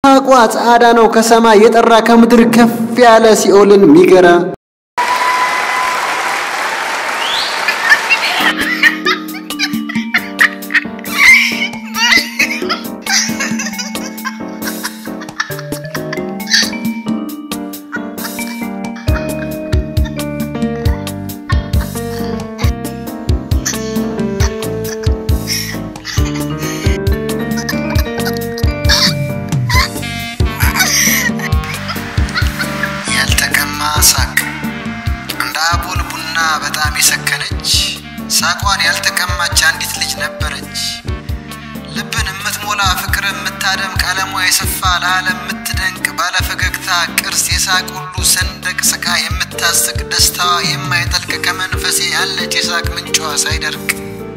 ሳቋ ጸዓዳ ነው ከሰማይ የጠራ ከምድር ከፍ ያለ ሲኦልን ሚገራ ያልተቀማ ሳቅ እንደ አቦል ቡና በጣም የሰከነች ሳቋን ያልተቀማች አንዲት ልጅ ነበረች። ልብን የምትሞላ ፍቅር የምታደምቅ ቀለሟ የሰፋ ለዓለም የምትደንቅ ባለፈገግታ ቅርስ የሳቅ ሁሉ ሰንደቅ ስቃ የምታስቅ ደስታዋ የማይጠልቅ ከመንፈሴ ያለች የሳቅ ምንጯ ሳይደርቅ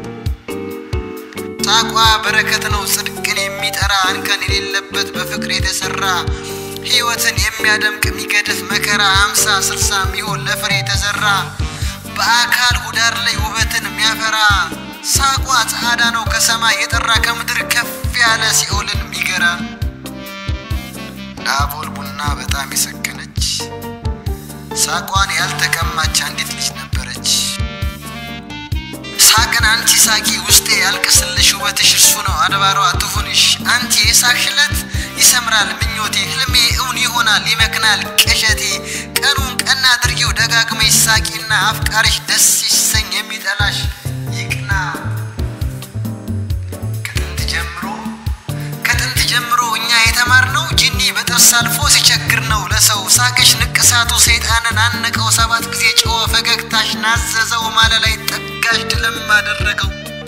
ሳቋ በረከት ነው ጽድቅን የሚጠራ አንከን የሌለበት በፍቅር የተሰራ ሕይወትን የሚያደምቅ የሚገድፍ መከራ አምሳ ስልሳ የሚሆን ለፍሬ የተዘራ በአካል ሁዳር ላይ ውበትን የሚያፈራ ሳቋ ጸዓዳ ነው ከሰማይ የጠራ ከምድር ከፍ ያለ ሲኦልን የሚገራ ዳቦል ቡና በጣም የሰከነች ሳቋን ያልተቀማች አንዲት ልጅ ነበረች። ሳቅን አንቺ ሳቂ ውስጤ ያልቅስልሽ ውበትሽ እርሱ ነው አድባሯ ትሁንሽ አንቺ የሳቅሽለት ይሰምራል ምኞቴ ህልሜ እውን ይሆናል ይመክናል ቅዠቴ ቀኑን ቀና አድርጊው ደጋግመሽ ሳቂና አፍቃሪሽ ደስ ይሰኝ የሚጠላሽ ይቅና ከጥንት ጀምሮ ከጥንት ጀምሮ እኛ የተማርነው ጂኒ በጥርስ አልፎ ሲቸግር ነው ለሰው ሳቅሽ ንቅሳቱ ሰይጣንን አነቀው ሰባት ጊዜ ጮኸ ፈገግታሽ ናዘዘው ማለ ላይ ጠጋሽ ድለም አደረገው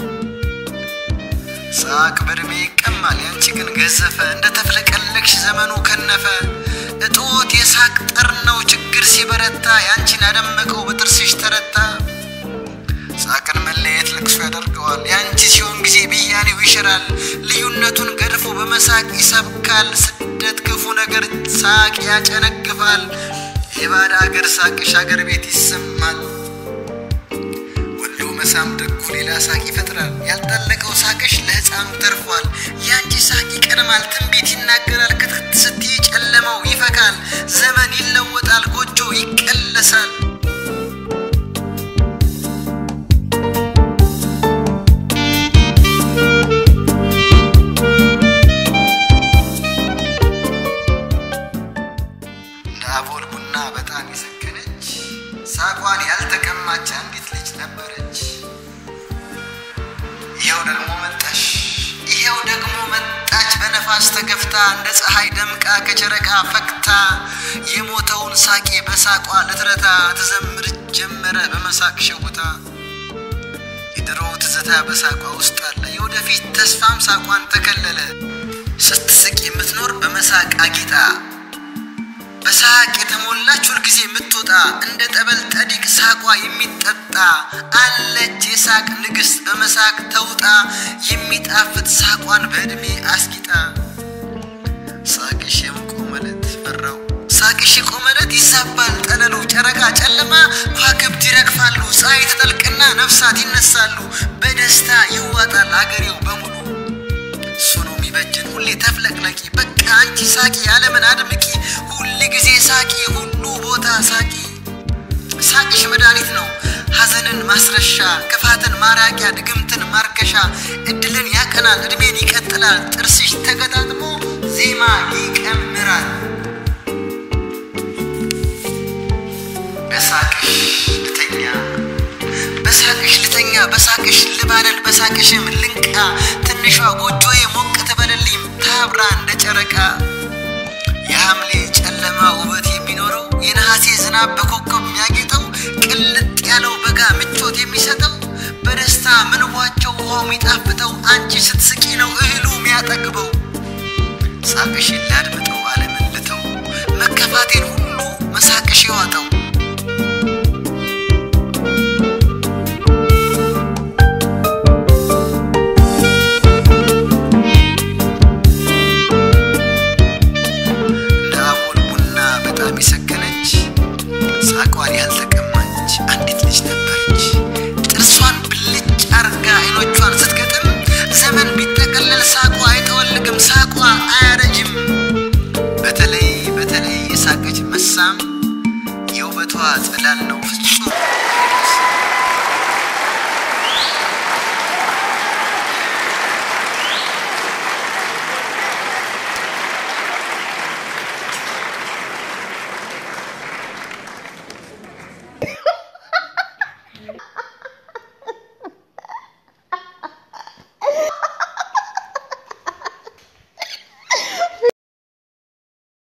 ሳቅ በእድሜ ይቀማል ያንቺ ግን ገዘፈ እንደ ተፍለቀለቅሽ ዘመኑ ከነፈ እጦት የሳቅ ጠር ነው ችግር ሲበረታ ያንቺን አደመቀው በጥርስሽ ተረታ ሳቅን መለየት ልቅሶ ያደርገዋል ያንቺ ሲሆን ጊዜ ብያኔው ይሽራል ልዩነቱን ገድፎ በመሳቅ ይሰብካል ስደት ክፉ ነገር ሳቅ ያጨነግፋል የባዳ አገር ሳቅሽ አገር ቤት ይሰማል ወሎ መሳም ደጉ ሌላ ሳቅ ይፈጥራል ያልጠለቀው ሳቅሽ ለሕፃኑ ተርፏል ያንቺ ሳቅ ይቀድማል ትንቢት ይናገራል ክትክት ስትይ ጨለማው ይፈካል ዘመን ይለወጣል ጎጆ ይቀለሳል እንደ አቦል ቡና በጣም የሰከነች ሳቋን ያልተቀማች አንዲት ልጅ ነበረች። ይኸው ደግሞ መጣሽ፣ ይኸው ደግሞ መጣች በነፋስ ተገፍታ እንደ ፀሐይ ደምቃ ከጨረቃ ፈክታ የሞተውን ሳቄ በሳቋ ልትረታ ትዘምር ጀመረ በመሳቅ ሸውታ የድሮው ትዝታ በሳቋ ውስጥ አለ የወደፊት ተስፋም ሳቋን ተከለለ ስትስቅ የምትኖር በመሳቅ አጊጣ በሳቅ የተሞላች ሁልጊዜ የምትወጣ እንደ ጠበል ጠዲቅ ሳቋ የሚጠጣ አለች የሳቅ ንግሥት በመሳቅ ተውጣ የሚጣፍጥ ሳቋን በዕድሜ አስጊጣ ሳቅሽ የቆመለት ፈራው ሳቅሽ የቆመለት ይዛባል ጠለሉ ጨረቃ ጨለማ ከዋክብት ይረግፋሉ ፀሐይ ተጠልቅና ነፍሳት ይነሳሉ በደስታ ይዋጣል አገሬው በሙሉ እሱ ነው የሚበጅን ሁሌ ተፍለቅለቂ በቃ አንቺ ሳቂ ዓለምን አድምቂ ሁል ጊዜ ሳቂ ሁሉ ቦታ ሳቂ ሳቅሽ መድኃኒት ነው ሐዘንን ማስረሻ ክፋትን ማራቂያ ድግምትን ማርከሻ እድልን ያቀናል እድሜን ይቀጥላል ጥርስሽ ተገጣጥሞ ዜማ ይቀምራል በሳቅሽ ልተኛ በሳቅሽ ልተኛ በሳቅሽ ልባለል በሳቅሽም ልንቃ ትንሿ ጎጆዬ ሞቅ ትበልልኝ ታብራ እንደ ጨረቃ የሐምሌ ጨለማ ውበት የሚኖረው የነሐሴ ዝናብ በኮከብ የሚያጌጠው ቅልጥ ያለው በጋ ምቾት የሚሰጠው በደስታ ምንቧቸው ውሃው የሚጣፍጠው አንቺ ስትስቂ ነው እህሉ የሚያጠግበው ሳቅሽን ላድምጠው ዓለምን ልተው መከፋቴን ሁሉ መሳቅሽ ይዋጠው